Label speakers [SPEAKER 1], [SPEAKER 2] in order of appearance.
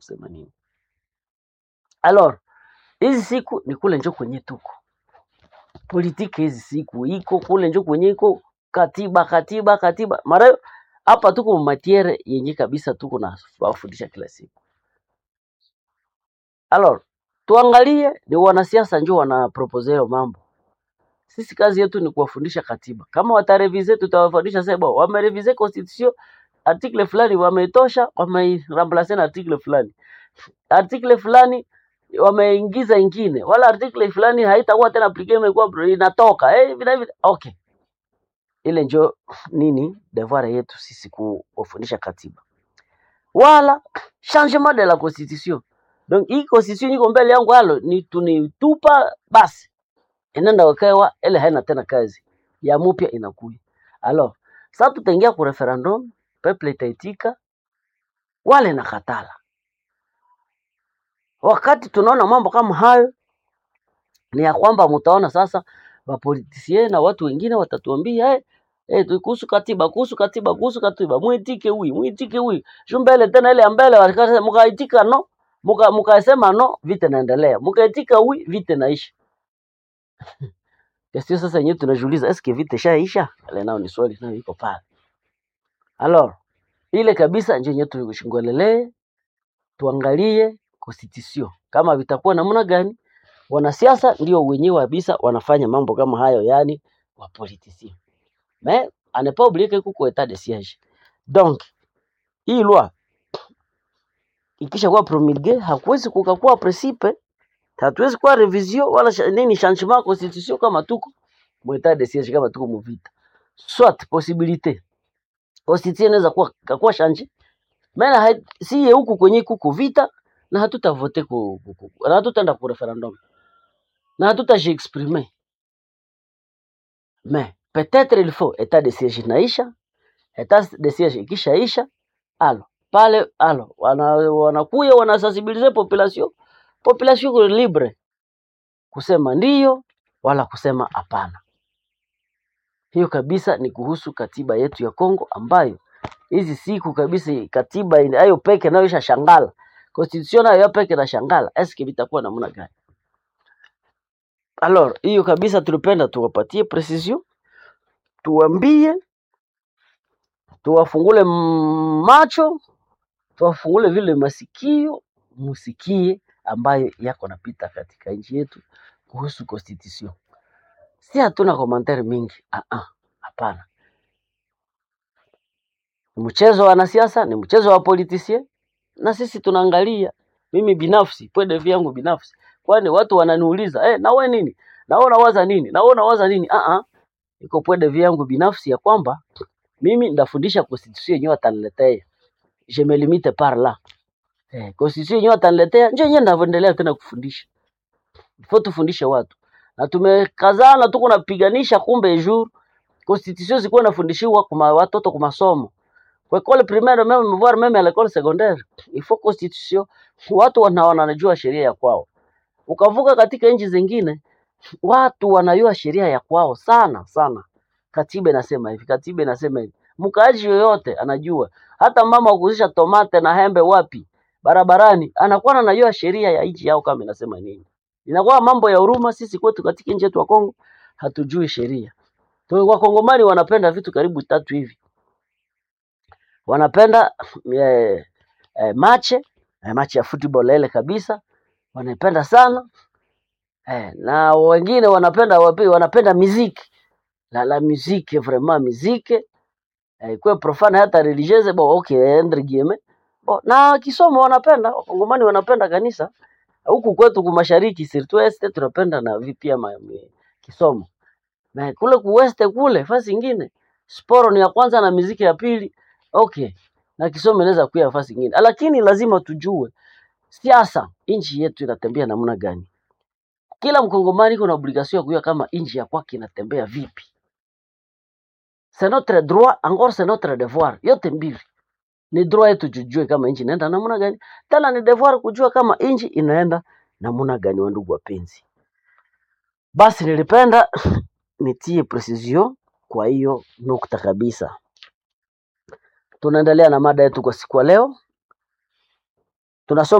[SPEAKER 1] kusema nini. Alors hizi siku ni kule njo kwenye tuko politiki, hizi siku iko kule njo kwenye iko katiba katiba katiba, mara hapa tuko matiere yenye kabisa tuko na wafundisha kila siku. Alors tuangalie ni wanasiasa njo wana propose hayo mambo. Sisi kazi yetu ni kuwafundisha katiba. Kama watarevize, tutawafundisha sasa, bo wamerevize constitution article fulani wameitosha, wameiramplace na article fulani, article fulani wameingiza ingine, wala article fulani haitakuwa tena applicable, imekuwa bro- inatoka eh, vile vile. Okay, ile njo nini devoir yetu sisi kuwafundisha katiba, wala changement de la constitution. Donc hii constitution iko mbele yangu, halo ni tunitupa basi inaenda wakawa ile haina tena kazi ya mupya inakuja. Alors sasa tutaingia ku referendum, peuple itaitika, wale na katala. Wakati tunaona mambo kama hayo, ni ya kwamba mtaona sasa wapolitisie na watu wengine watatuambia eh, eh, tu- kuhusu katiba, kuhusu katiba, kuhusu katiba, mwitike huyu, mwitike huyu, shu mbele tena ile ya mbele walikata- mkaitika no, muka mkasema no, vita naendelea, mkaitika huyu, vita naisha. Sio sasa yenyewe tunajiuliza eske vita ishaisha? Ile nao ni swali nayo iko pale. Alors ile kabisa ndio yenyewe tushingwelelee, tuangalie constitution kama vitakuwa namna gani. Wanasiasa ndio wenyewe kabisa wanafanya mambo kama hayo, yani wa politicien. Mais à ne pas oublier que kuko etat de siège. Donc hii loi ikisha kuwa promulgue, hakuwezi kukakuwa principe, hatuwezi kuwa revision wala sha- nini changement ya constitution kama tuko mu etat de siège, kama tuko mu vita. Soit possibilité constitution inaweza kuwa kakuwa change maana hai- si ye huku kwenye kuko vita na hatutavote ku, ku, ku, na hatutaenda ku referendum na hatutajiexprimer mais peut-être il faut état de siège inaisha état de siège ikishaisha alo pale alo wana, wanakuya wanasensibilize population population iko libre kusema ndiyo wala kusema hapana hiyo kabisa ni kuhusu katiba yetu ya Kongo ambayo hizi siku kabisa katiba ina- hayo peke nayo isha shangala constitution nayo peke na shangala eske vitakuwa namna gani alors hiyo kabisa tulipenda tuwapatie precision tuwambie tuwafungule m- macho tuwafungule vile masikio musikie ambayo yako napita katika nchi yetu kuhusu constitution si hatuna komentari mingi ah ah hapana ni mchezo wa wanasiasa ni mchezo wa politicien na sisi tunaangalia mimi binafsi pwede vyangu binafsi kwani watu wananiuliza eh na wewe nini na wewe unawaza nini na wewe unawaza nini ah ah iko pwede vyangu binafsi ya kwamba mimi ndafundisha constitution yenyewe ataniletea je me limite par là eh constitution yenyewe ataniletea nje yenyewe ndavyoendelea tena kufundisha faut tufundishe watu na tumekazana tuko napiganisha kumbe jour constitution zikuwa nafundishiwa kwa watoto kwa masomo kwa école primaire même voire même à l'école secondaire il faut constitution watu wana wanajua sheria ya kwao ukavuka katika nchi zingine watu wanajua sheria ya kwao sana sana katiba inasema hivi katiba inasema hivi mkaaji yoyote anajua hata mama wa kuuzisha tomate na hembe wapi barabarani anakuwa anajua sheria ya nchi yao kama inasema nini inakuwa mambo ya huruma sisi kwetu katika nchi yetu ya Kongo hatujui sheria Tu- wakongomani wanapenda vitu karibu tatu hivi wanapenda eh, eh, mache eh, mache ya football ile kabisa wanaipenda sana eh, na wengine wanapenda wapi, wanapenda muziki la la musique vraiment musique eh, ikuwe profane hata religieuse bon okay entre guillemets bon, na kisomo wanapenda wakongomani wanapenda kanisa huku kwetu kumashariki surtout este tunapenda na vi- pia ma- mi- kisomo na kule kuweste kule fasi ingine sporo ni ya kwanza na muziki ya pili okay na kisomo inaweza kuya fasi ingine lakini lazima tujue siasa nchi yetu inatembea namna gani kila mkongomani kuna obligation ya kujua kama nchi ya kwake inatembea vipi c'est notre droit encore c'est notre devoir yote mbili ni droit yetu tujue kama nchi inaenda namna gani tena ni devoir kujua kama nchi inaenda namna gani wandugu wapenzi basi nilipenda nitie precision kwa hiyo nukta kabisa tunaendelea na mada yetu kwa siku ya leo tunasoma